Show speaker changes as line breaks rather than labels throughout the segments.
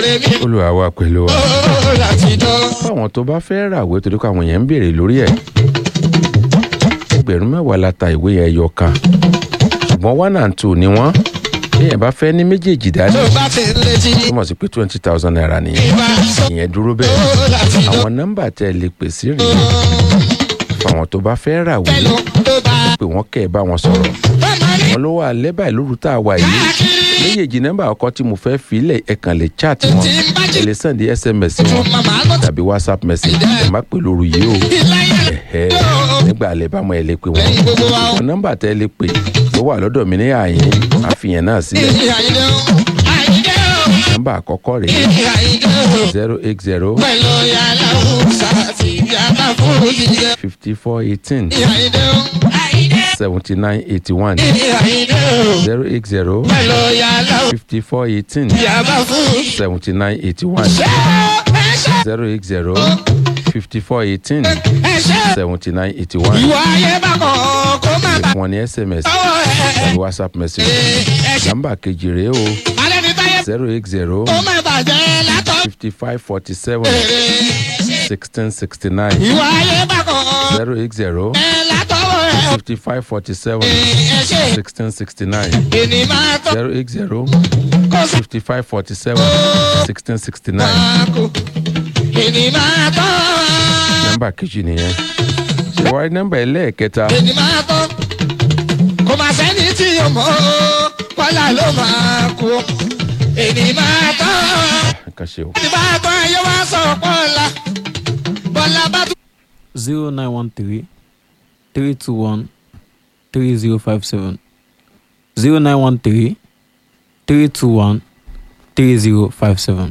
ọ̀rẹ́ mi
olùwà wa pẹ̀lú wa.
ó láti dán.
fáwọn tó bá fẹ́ ràwé torí pé àwọn èèyàn ń béèrè lórí ẹ̀ ẹgbẹ̀rún mẹ́wàá la ta ìwé yẹn ẹyọ kan ṣùgbọ́n one and two ni wọ́n èèyàn bá fẹ́ ní méjèèjì dání
tó bá ti ń létí
ó mọ̀ sí pé twenty thousand naira nìyẹn
ìbá sọ
ìyẹn dúró bẹ́ẹ̀
ó láti dán.
àwọn nọ́mbà tẹ́ ẹ lè pè sí rèé fáwọn tó bá fẹ́ ràwé
pẹ̀lú tó bá
pé wọ́n kẹ́ ẹ bá wọn sọ̀rọ̀
bàbá ní
wọn ló wà lẹ́bàá lóru tá a wà yìí
káàkiri
méjèèjì nọ́mbà ọkọ tí mo fẹ́ filẹ̀ ẹ kàn lè chat wọn
tí ń bá
ẹ
jì
lè send sms
fún
wọn
màmá lọ
tàbí whatsapp message ẹ má pè lóru yìí o
ìláyà
ẹ̀hẹ́ nígbà alẹ́ bá mọ ẹ lè pè wọ́n
lẹ́yìn gbogbo wa ó.
àwọn nọ́mbà tẹ́ ẹ lè pè tó wà lọ́dọ̀ mi ní àyín àfihàn náà sílẹ̀
ìyí àyíndé ó àyíndé ó
nọ́mbà àkọ́kọ́ rèé
ìyí àyíndé ó
zero eight zero
pẹ̀lú yàrá òòsà àti yàrá fún òjijì
fifty four eighteen
ìyí àyíndé ó àyíndé
seventy nine eighty one
ìyí àyíndé ó
zero eight zero
pẹ̀lú yàrá
fifty four eighteen
yàrá fún
seventy nine eighty one
ẹ̀ṣẹ̀
zero eight zero fifty four eighteen
ẹ̀ṣẹ̀
seventy nine eighty one
ìwọ ayé bá kọ̀ kó má bà
fún wọn ní sms
tọwọ́ ẹ̀
tàbí whatsapp message
ẹ̀ṣẹ̀
nọ́mbà kejì rèé o
alẹ́ ní táyé
zero eight zero
kó má bàjẹ́ látọ̀
fifty five forty seven
èrè
sixteen sixty nine
ìwọ ayé bá kọ̀
zero eight zero
ẹ̀ látọwọ́ ẹ̀
fifty five forty seven
ẹ̀ṣẹ̀
sixteen sixty nine
ènì máa tọ́
zero eight zero
kó sọ
fifty five forty seven sixteen sixty nine
máa kú ènì máa tọ́
nọ́mbà kejì nìyẹn ṣèwárí nọ́mbà ẹlẹ́ẹ̀kẹta
ènì máa tọ́ kò má sẹ́ni tí yóò mọ̀ ọ́ kọ́lá ló máa kú ènì máa tọ́
nǹkan ṣe o
ènì máa tọ́ ayé wá sọ bọ́lá bọ́lá bá tún.
zero nine one three three two one three zero five seven zero nine one three three two one three zero five seven.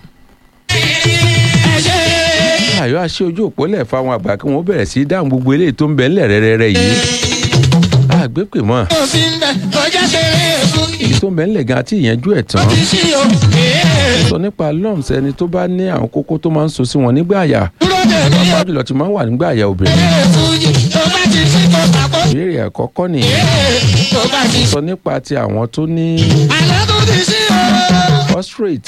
ayọ̀ àṣẹ ojú òpó lẹ̀ fáwọn àgbà kí wọ́n bẹ̀rẹ̀ sí í dáhùn gbogbo eléyìí tó ń bẹ ńlẹ̀ rẹ́rẹ́rẹ́ yìí àgbépè mọ́
kò sí ń bẹ kọjá ṣeré fún
èyí tó ń bẹ ńlẹ̀ gan àti ìyẹnjú ẹ̀ tán
ti ṣí o èé
sọ nípa lumps ẹni tó bá ní àwọn kókó tó máa ń so sí wọn nígbà àyà
dúró dè mí o
pàápàá jùlọ tí máa ń wà nígbà àyà obìnrin
èé fún yìí tó bá ti ṣí kó sàkó
ìbéèrè àkọ́kọ́ nìyẹn
èé tó bá ti ṣí
sọ nípa ti àwọn tó ní
àlọ́ tó ti ṣí o.
prostate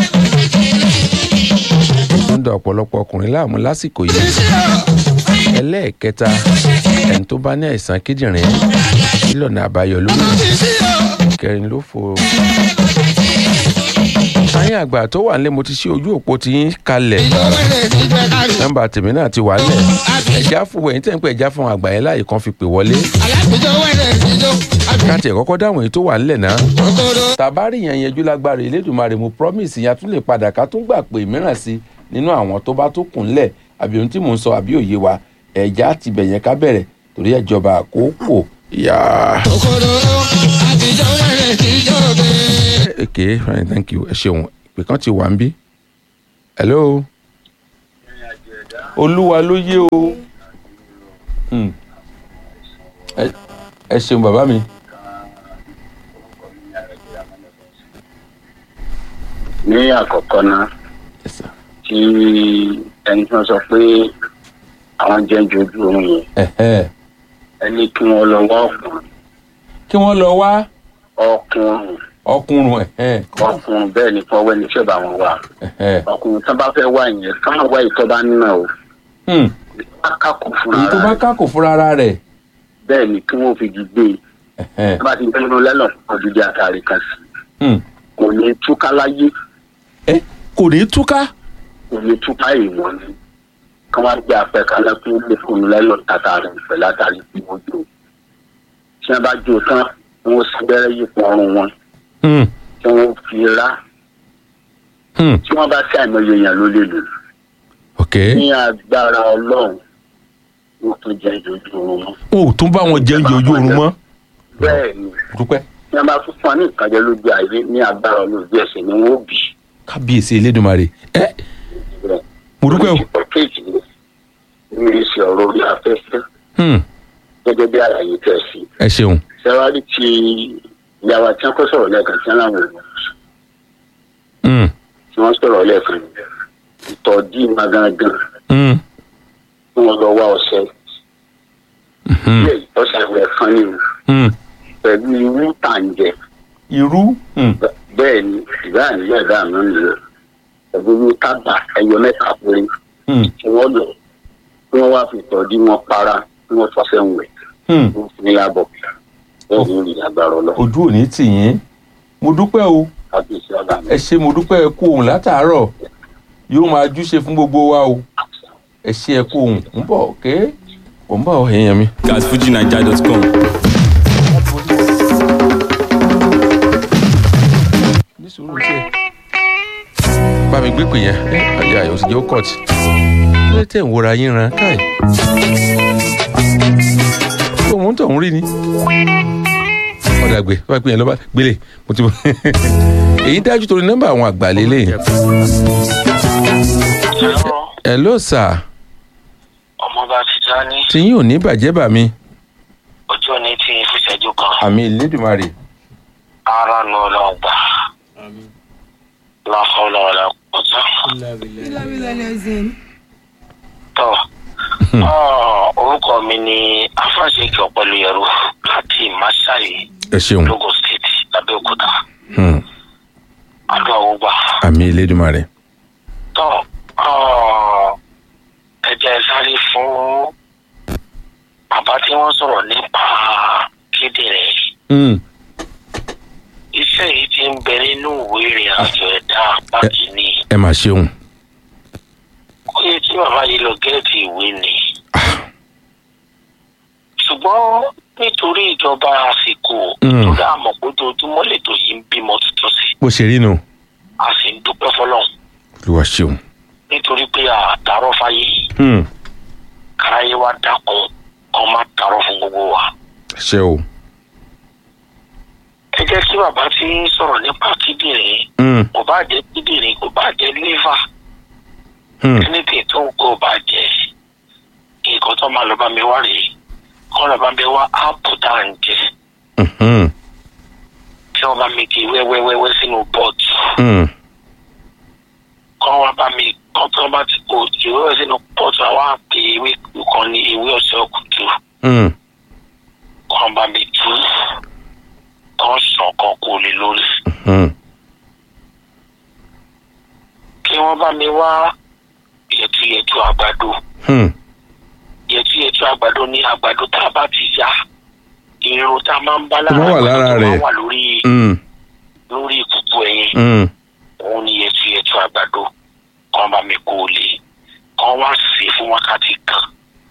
tó ń da ọ̀pọ̀lọpọ̀ ọkùnrin láàmú lásìkò yìí ẹlẹ́ẹ̀kẹta ẹni tó bá ní àìsàn kíndìnrín nílọ̀nà àbáyọ lórí kẹrin ló fò sáyẹn àgbà tó wà nílé mo ti ṣe ojú òpó ti yín kalẹ̀ nọ́mbà tèmi náà ti wà nílẹ̀ ẹ̀já fún ẹ̀yìn tẹ̀ ń pẹ́ ẹ̀já fún àgbà yẹn láàyè kan fi pè wọlé káàtì ẹ̀ kọ́kọ́ dáhùn èyí tó wà nílẹ̀ náà tàbárì yẹn yẹjú lágbára Elédùmarè mo promise yẹn a tún lè padà ká tún gbà pé mìíràn sí nínú àwọn tó bá tó kùn lẹ̀ àbí ohun tí mò ń sọ àbí òye wa ẹ̀já ti bẹ̀yẹn ká bẹ̀rẹ̀ torí ẹ̀jọba àkókò yá. okay fine thank you ẹ ṣeun ìpè kan ti wà ń bí. hello. olúwa ló yé o. Hmm. ẹ ẹ ṣeun bàbá mi.
ní àkọ́kọ́ náà
Yes, sir.
tí ẹni tí wọ́n sọ pé àwọn jẹ́ ń jojú oorun yẹn
Ẹ̀hẹ́.
ẹni kí wọ́n lọ wá ọkùnrin
kí wọ́n lọ wá
ọkùnrin
ọkùnrin ẹ̀hẹ́.
ọkùnrin bẹ́ẹ̀ ni kí wọ́n wẹ́ni tí ó bá wọn wá
ẹ̀hẹ́.
ọkùnrin tó bá fẹ́ wá yẹn káwọn wá ìtọ́ bá nínú o
Hmm.
kákò fúnra
èyí tó bá
rẹ̀
kákò fúnra ara rẹ̀.
bẹ́ẹ̀ ni kí wọ́n fi gbígbé
Ẹ̀hẹ́.
tó bá ti gbẹ́nu lẹ́lọ̀ odidi àtàrí kan sí
Hmm.
kò ní túká láyé
ẹ kò ní túká.
kò ní túká ìwọ̀n ni kí wọ́n gbé apẹ̀ kan lẹ́kún lè fún lẹ́lọ̀ tàtàrí pẹ̀lú àtàrí tí wọ́n jò tí wọ́n bá jò tán wọ́n sì bẹ́rẹ̀ yípo ọrùn wọn
Hmm.
tí wọ́n fi rá
Hmm.
tí wọ́n bá sí àìmọye èèyàn ló lè lò
ok.
ní agbára ọlọ́run wọ́n tún jẹ́ ìdójú oorun mọ́.
o ò tún bá wọn jẹun jẹ ojú oorun mọ́.
bẹ́ẹ̀ ni
dúpẹ́.
tí wọ́n bá tún fún wa ní ìkànjẹ lójú ayé ní agbára ọlọ́run bí ẹsẹ̀ ni wọ́n ó bì
kábíyèsí elédùnmarè. ẹ
rẹ̀.
mo dúpẹ́ o.
kéèkì ni ní ìṣe ọ̀rọ̀ orí afẹ́fẹ́
Hmm.
gẹ́gẹ́ bí àlàyé tẹ̀ sí.
ẹ ṣeun.
sẹ́wárí ti ìyàwó àti ẹ̀kọ́ sọ̀rọ̀ lẹ́ẹ̀kan tí wọ́n láwọn èèyàn
Hmm.
tí wọ́n sọ̀rọ̀ lẹ́ẹ̀kan ìtọ́jú ìmọ̀ gangan
Hmm.
tí wọ́n lọ wá ọṣẹ
Hmm.
ilé ìtọ́sẹ̀ rẹ̀ kan ní o
Hmm.
pẹ̀lú irú tàǹjẹ̀
irú. Hmm.
bẹ́ẹ̀ ni ìbá àníyàn ìdá àná nìyẹn ìgboro tábà ẹyọ mẹ́ta péré
Hmm.
tí wọ́n lọ tí wọ́n wá fi tọ́jú wọn para tí wọ́n fọṣẹ́ ń wẹ̀
Hmm.
wọ́n fi ní lábọ̀ bẹ́ẹ̀ ni ìrìn àgbàrá lọ
ojú ò ní tì yín mo dúpẹ́ o
kábíyèsí ọ̀gá mi.
ẹ ṣe mo dúpẹ́ ẹ kú òun látàárọ̀ yóò máa júṣe fún gbogbo wa o ẹ ṣe ẹ kú òun ń bọ̀ ké ò ń bọ̀ èèyàn mi.
gasfujinaija.com.
ní sùúrù tiẹ̀ bá mi gbé pè yẹn ẹ àyè àyè òsì jẹ́ ó kọ̀tì kí ló tẹ̀ ń wọra yín ran káì tó òun tó ń rí ni ọ̀dà gbé bá pè yẹn lọ́ba gbélé mo ti èyí dájú torí nọ́mbà àwọn àgbà lélẹ̀ ẹ̀ ló sà
ọmọọba Tijani
tí yín ò ní bàjẹ́ bà mí
ọjọ́ ní tí ìfúnṣẹ́jú kan
àmì ìlédùmarè
ara nu ọlọ́run gbà láfọlọ ọlọ pọtọ tọ ọ orúkọ mi ni afáṣekì ọpẹlúyẹrú láti masai
ẹ ṣeun
logo state labẹ́òkúta
Hmm.
adó àwògbà
àmì ìlédùmarè
tọ ọ ẹ jẹ́ sáré fún bàbá tí wọ́n sọ̀rọ̀ nípa kíndìnrín
Hmm.
iṣẹ́ yìí ti ń bẹ nínú ìwé ìrìn àjò ẹ̀dá pàtì ni
ẹ mà ṣeun
ó yẹ kí bàbá yìí lọ gẹ́ẹ̀tì ìwé ni ṣùgbọ́n nítorí ìjọba àsìkò
Mm.
tó dáa mọ̀ pé ojoojúmọ́ lètò yìí ń bímọ tuntun sí
bó ṣe rí nu
a sì ń dúpẹ́ fọlọ́run
olúwa ṣeun
nítorí pé àtàrọ̀ fáyé
Hmm.
káráyé wa dákun kọ́ má tàrọ̀ fún gbogbo wa.
ṣe o
ẹ jẹ́ kí bàbá tí ń sọ̀rọ̀ nípa kíndìnrín
Hmm.
kò bá jẹ́ kíndìnrín kò bá jẹ́ liver
Hmm.
anything tó ń kó bá jẹ nǹkan tó máa lọ bá mi wá rèé kọ́ lọ bá mi wá áàpù tá à ń jẹ
Hmm.
tí wọ́n bá mi di wẹ́wẹ́wẹ́wẹ́ sínú bọ́ọ̀tù
Hmm.
kọ́ wá bá mi kọ́ tí wọ́n bá ti kó ìwẹ́wẹ́ sínú bọ́ọ̀tù àwọn àpè ìwé kan ní ìwé ọ̀sẹ̀ ọ̀kùtù
Hmm.
kọ́ bá mi tú kọ́ sàn kan kó lè lórí
Hmm.
kí wọ́n bá mi wá yẹtuyẹtu àgbàdo
Hmm.
yẹtuyẹtu àgbàdo ní àgbàdo tá a bá ti ya irun tá a máa ń bá lára
Tó bá wà lára
àgbàdo tó
rẹ̀.
máa wà lórí
Hmm.
lórí ìkùkù ẹyin
Hmm.
òun ni yẹtu yẹtu àgbàdo kàn bá mi kó o lè kàn wá sí i fún wákàtí kan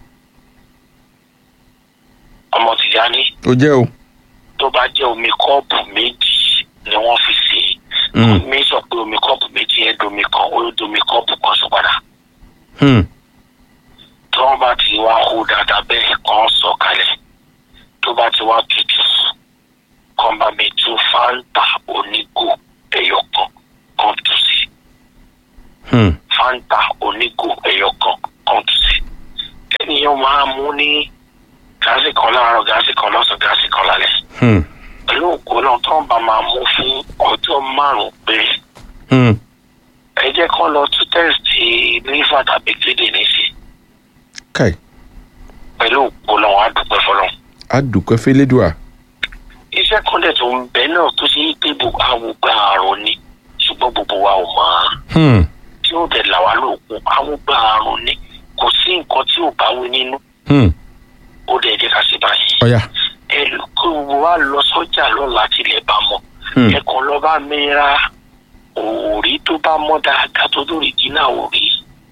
ọmọ Tìjání
ó jẹ́ o
tó bá jẹ́ omi kọ́ọ̀pù méjì ni wọ́n fi sè é
Hmm.
mi sọ pé omi kọ́ọ̀pù méjì yẹn domi kan ó domi kọ́ọ̀pù kan sọ padà
Hmm.
tí wọ́n bá ti wá hó dáadáa bẹ́ẹ̀ kàn sọ kalẹ̀ tó bá ti wá tutù kàn bá mi tú fáńtà onígò ẹyọ kan kan tù sí
Hmm.
fanta onígò ẹyọ kan kan tù sí ènìyàn máa mú ní gáàsì kan láàárọ̀ gáàsì kan lọ́sàn gáàsì kan lálẹ́
Hmm.
pẹ̀lú òkú náà tó ń bá máa mú fún ọjọ́ márùn-ún péré
Hmm.
ẹ jẹ́ kán lọ tún tẹ́sítì liver tàbí kíndìnrín sí
káì
pẹ̀lú òkú náà wàá dúpẹ́ fọlọ́n
adùnkẹ́ fẹ́lẹ́dùà
iṣẹ́ kan dẹ̀ tó ń bẹ náà tó ṣe é pé gbogbo àwògbà àrùn ni ṣùgbọ́n gbogbo wa ò mọ̀ ọ́n
Hmm.
tí ó dẹ̀ là wá lóògùn àwògbà àrùn ni kò sí nǹkan tí ò bá wí nínú
Hmm.
ó dẹ̀ jẹ́ ká ṣe báyìí
ọ̀yà
ẹ kó gbogbo wa lọ sọ́jà lọ́la tilẹ̀ bá mọ̀
Hmm.
ẹ kàn lọ bá mi ra òòrí tó bá mọ́ dáadáa tó lórí jìnnà òòrí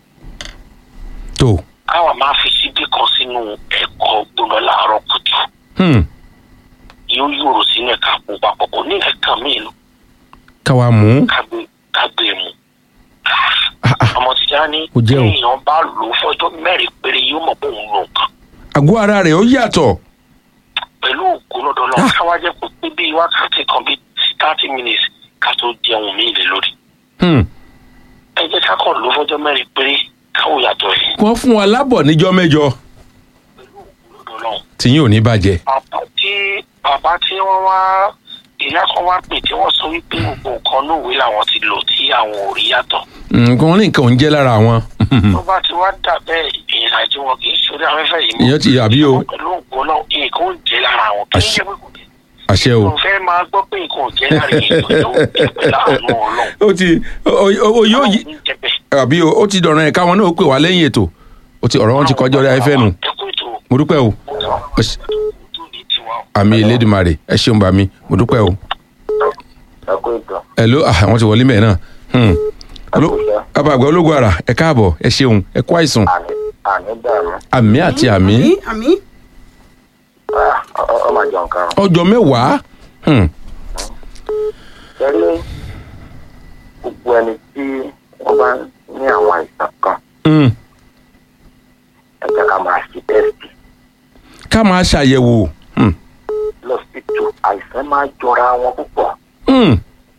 tó
káwa máa fi síbí kan sínú ẹ̀kọ́ gbóná láàárọ̀ kùtù
Hmm.
yóò yòrò sínú ẹ̀ka àpò papọ̀ kò ní ẹ̀ka míì nù
káwa mú
kágbé kágbé mu
Ah, ah.
ọmọ Tìjání
Kò jẹ́ o.
èèyàn bá lò ó fọjọ́ mẹ́rin péré yóò mọ̀ pé òun lò nǹkan
àgọ́ ara rẹ̀ ó yàtọ̀
pẹ̀lú ògùn lọ́dọ̀ náà káwá jẹ́ pé pé bíi wákàtí kan bíi thirty minutes ká tó jẹun míì lé lórí
Hmm.
ẹ jẹ́ ká kàn lò ó fọjọ́ mẹ́rin péré káwọ́ yàtọ̀ yìí
wọ́n fún wa lábọ̀ níjọ́ mẹ́jọ
pẹ̀lú ògùn lọ́dọ̀ náà.
tí yín ò ní bàjẹ́
bàbá tí bàbá tí wọ́n wá ìyá kan wá pè tí wọ́n sọ wípé gbogbo nǹkan lóòwe làwọn ti lò tí àwọn ò rí yàtọ̀
nǹkan ní nǹkan ò ń jẹ́ lára wọn
tó bá ti wá dà bẹ́ẹ̀ ìrìn àjò wọn kì í ṣorí afẹ́fẹ́ yìí mọ́
ìyẹn ti àbí o
pẹ̀lú ògbó náà nǹkan ó jẹ́ lára àwọn kì í ṣe pé kò dé
àṣẹ o
mo fẹ́ máa gbọ́ pé nǹkan ò jẹ́ láàrin ètò yóò jẹ́ pé láàánú ọlọ́run
ó ti o- o- o yóò yí
Ọlọ́run ń jẹ́ bẹ́ẹ̀.
àbí o ó ti dọ̀ràn ẹ̀ káwọn náà ó pè wá lẹ́yìn ètò ó ti ọ̀rọ̀ wọn ti kọjá orí afẹ́fẹ́ nù
ẹ kú ètò
mo dúpẹ́ o Ó ṣe-
tó ní tiwa o.
àmì Elédùmarè ẹ ṣeun bá mi mo dúpẹ́ o
ẹ kú ètò
ẹ ló àwọn ti wọlé mẹ́ẹ̀ náà Hmm. Oló- bàbá àgbà ológun ara ẹ káàbọ̀ ẹ ṣeun ẹ kú àìsàn
àní àní dàrú
àmì àti àmì
àmì àmì
Ah, ọ- ọ- ọmọ àjọ nǹkan
ọjọ́ mẹ́wàá Hmm.
tẹ́lẹ̀ gbogbo ẹni tí wọ́n bá ní àwọn àìsàn kan
Hmm.
ẹ jẹ́ ká máa ṣe tẹ́sítì
ká máa ṣàyẹ̀wò Hmm.
lọ́sítù àìsàn máa jọra wọn púpọ̀
Hmm.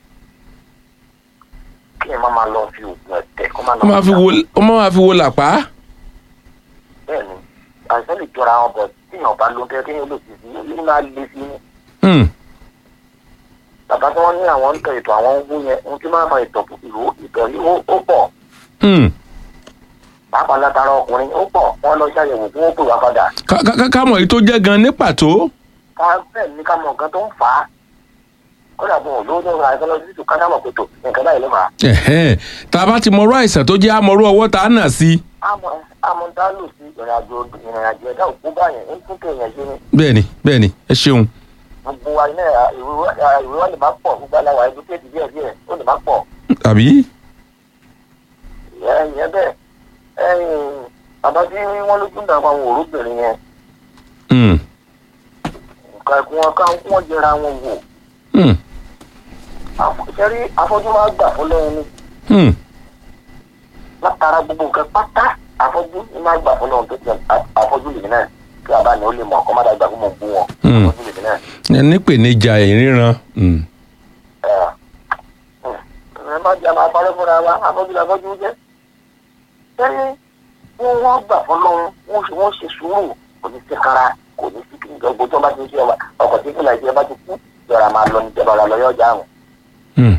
kí ẹ má máa lọ fi oògùn ẹ̀tẹ̀ kó má lọ
ó máa fi wo ó máa fi wo làpá
bẹ́ẹ̀ ni àìsàn lè jọra wọn bọ̀ tíyàn bá ló ń tẹ́ kéèyàn lè fi sí yóò máa le sí ní
Hmm.
bàbá tí wọ́n ní àwọn ń tẹ ètò àwọn ń wú yẹn ohun tí máa ma ìtọ̀ ìró ìtọ̀ yìí ó- ó pọ̀
Hmm.
pàápàá látara ọkùnrin ó pọ̀ wọ́n lọ ṣàyẹ̀wò kí wọ́n pè wá padà
Ká- ká- ká- ká mọ̀ èyí tó jẹ́ gan ní pàtó
ká bẹ́ẹ̀ ní ká mọ nǹkan tó ń fà á kódà bọ̀ lówó tó ń ra ẹ̀sán lọ sí ìtòká náà mọ̀ pé tò nǹkan báyìí ló fà á.
Ẹ̀hẹ́n. tá a bá ti mọrú àìsàn tó jẹ́ àmọ́rú ọwọ́ tá a nà sí
àmọ́ àmọ́ tá a lò sí ìrìnàjò ìrìnàjò ẹ̀dá òkú báyẹn ń tún kéèyàn ṣe ni
bẹ́ẹ̀ni bẹ́ẹ̀ni ẹ ṣeun
gbogbo wa iná ìwé wa- ìwé wa lè má pọ̀ gbogbo aláwa ẹbí kéèdì díẹ̀ díẹ̀ ó lè má pọ̀
àbí
ìyẹn ìyẹn bẹ́ẹ̀ ẹ̀yìn bàbá tí wọ́n lójú náà àwọn òróbìnrin yẹn
Hmm.
nǹkan ẹ̀kún wọn ká kí wọ́n jẹra wọn wò
Hmm.
sẹ́rí afọ́jú máa gbà fún lẹ́yìn ni
Hmm.
látara gbogbo nǹkan pátá afọ́jú ni máa gbà fún lẹ́yìn tó ti afọ́jú lèmi náà kí bàbá ni ó lè mọ̀ kọ́ má dàgbà fún mọ̀ bú wọn
Hmm.
afọ́jú lèmi náà.
ẹ nípèníjà ìríran Hmm.
ẹ má jẹ́ máa parọ́ fúnra wa afọ́jú la fọ́jú jẹ́. sẹ́rí wọ́n wọ́n gbà fún lọ́hún wọ́n ṣe wọ́n ṣe sùúrù kò ní sí kára kò ní sí kí gbogbo tó bá ti ṣe ọba ọkọ̀ tí kìlà ìṣe bá ti kú yọ̀rọ̀ máa lọ ní ìjọba ọ̀la lọ́yọ̀ ọjà àrùn.
Hmm.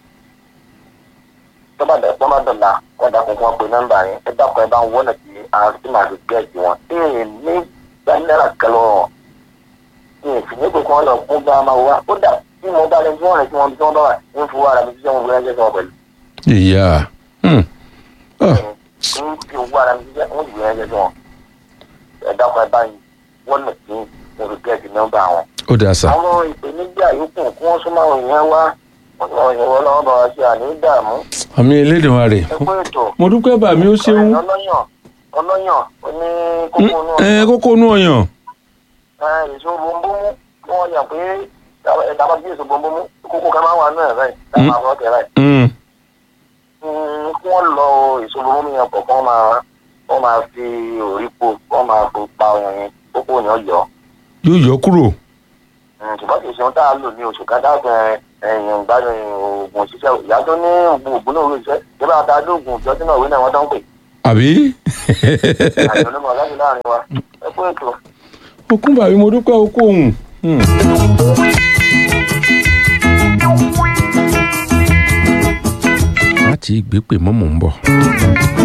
tó bá dẹ̀ tó bá dọ̀la wọ́n dàkún kí wọ́n pe nọ́mbà yẹn ẹ dákun ẹ bá ń wọ́nà tí àwọn tí màá fi gẹ̀ẹ́sì wọn. ee ní gbẹ́nẹ́rà kẹlẹ́ wọn ní ìfìyẹ́ pé kí wọ́n lọ fún bá máa wá ó dà tí mo bá lè fún ọ̀rẹ́ tí wọ́n bí tí wọ́n bá wà ń fowó ara mi tí wọ́n gbé ẹgbẹ́ wọn pẹ̀lú.
ìyá Hmm. Ah.
ń fi owó ara mi tí wọ́n gbé ẹgbẹ́ wọn. ẹ dákun ẹ bá ń wọ́nà tí mo fi gẹ̀ẹ́sì nọ́mbà wọn.
ó dáa sà
àwọn ìpèníjà yòókù kí wọ́n súnmọ́ àwọn èèyàn wá wọ́n sọ ìyẹ̀wò lọ́wọ́ bá wa ṣe àní dààmú
àmì Elédùmarè
ẹ kó ètò
mo dúpẹ́ bà mí ó ṣeun
ọlọ́yàn ọlọ́yàn oní
Hmm.
kókó inú
ẹ kókó inú ọyàn
ẹ èso bombomu kí wọ́n yàn pé ẹ̀dá bá bí èso bombomu kókó kan máa wà nínú ẹ̀ báyìí tá a máa fọ́ tẹ̀ báyìí
Hmm.
Hmm, kí wọ́n lọ èso bombomu yẹn pọ̀ kí wọ́n máa wọ́n máa fi òrípo kí wọ́n máa fi pa ọyàn yẹn kókó yẹn yọ
yóò yọ kúrò
Hmm, ṣùgbọ́n kì í ṣe ohun tá a lò ní oṣù kan dáàbò ẹ̀yìn ìgbádùn oògùn òṣìṣẹ́ ìyá tó ní oògùn ògùn náà òṣìṣẹ́ ìjọba àtàdé oògùn ìjọ sínú ìwé náà wọ́n tó ń pè
àbí
àjọ onímọ̀ láti láàrin wa ẹ kú ètò.
okun bàbí mo dúpẹ́ okó òun. Hmm. láti ìgbépè mọ́ mò ń bọ̀.